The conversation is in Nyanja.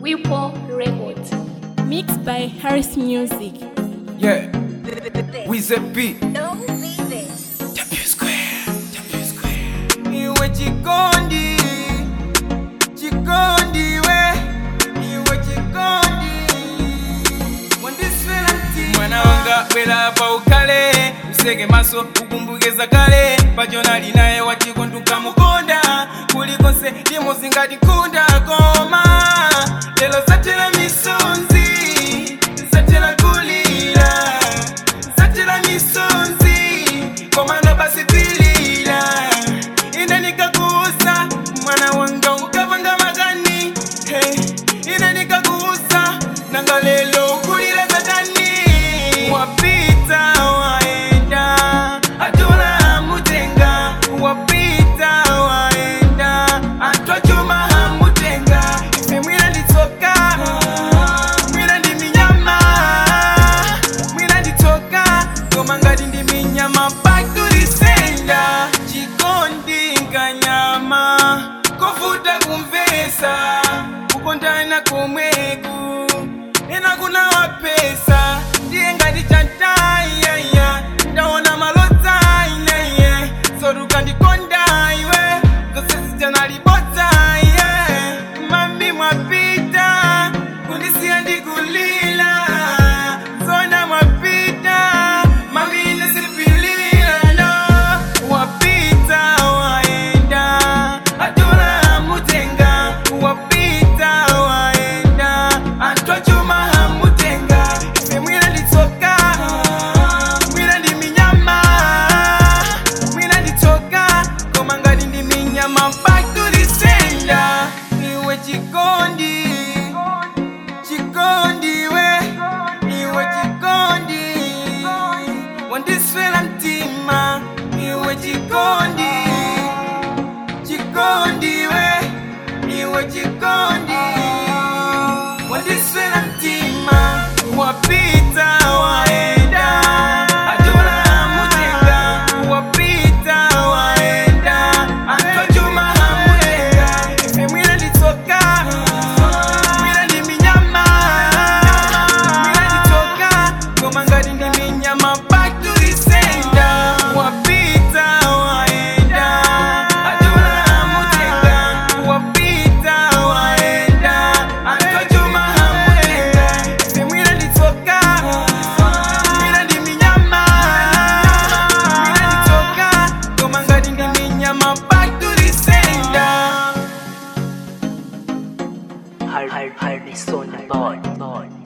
Whipple Records. Mixed by Harris Music. Yeah, with a beat. Don't leave it. W square, W square. Iwe chikondi, chikondi we, iwe chikondi. Wandiswera mtima. Mwana wanga bwera pa ukale, useke maso ukumbukeza kale, pachonali naye wachikonduka mukonda, kulikonse limozi ngatikunda koma, lelo zatera misonzi, zatera kulira, zatera misonzi, komano basi pilira, ine nikakuuza, mwana wanga ukavanga magani, hey, ine nikakuuza, nanga lelo kulira zatani, wapita waenda, atula mutenga, wapita waenda, atwachuma hamutenga, ife mwina nditsoka, mwina ndi minyama, mwina nditsoka, koma ngati ndi minyama pakulisenda, chikondi nkanyama, kovuta kumvesa, kukondana komweku, ena kuna wapesa, ndiye ngati chantayaya, ndaona malota ineye, soruka ndikonda iwe, zose zijanalibodza iye, mami mwapita, kundisiya ndikulila, zona mwapita, mami inesipilila, no, wapita waenda, atula mutenga, wapita waenda, atwachuma hamutenga, ife mwina nditsoka, mwina ndi minyama, mwina nditsoka, koma ngati ndi minyama pakulisenda, iwe chikondi, chikondi we, iwe chikondi, wandiswera mtima, iwe chikondi, chikondi we, iwe chikondi, wandiswera mtima, wapita waenda, atula mutenga, wapita waenda, atwachuma hamutenga, ife mwina nditsoka, mwina ndi minyama, mwina nditsoka, koma ngati ndi minyama pakulisenda, wapita waenda, atula mutenga, wapita waenda, atwachuma hamutenga, ife mwina nditsoka, mwina ndi minyama, mwina nditsoka, koma ngati ndi minyama pakulisenda. Har- Har- Harrison Boy. Boy.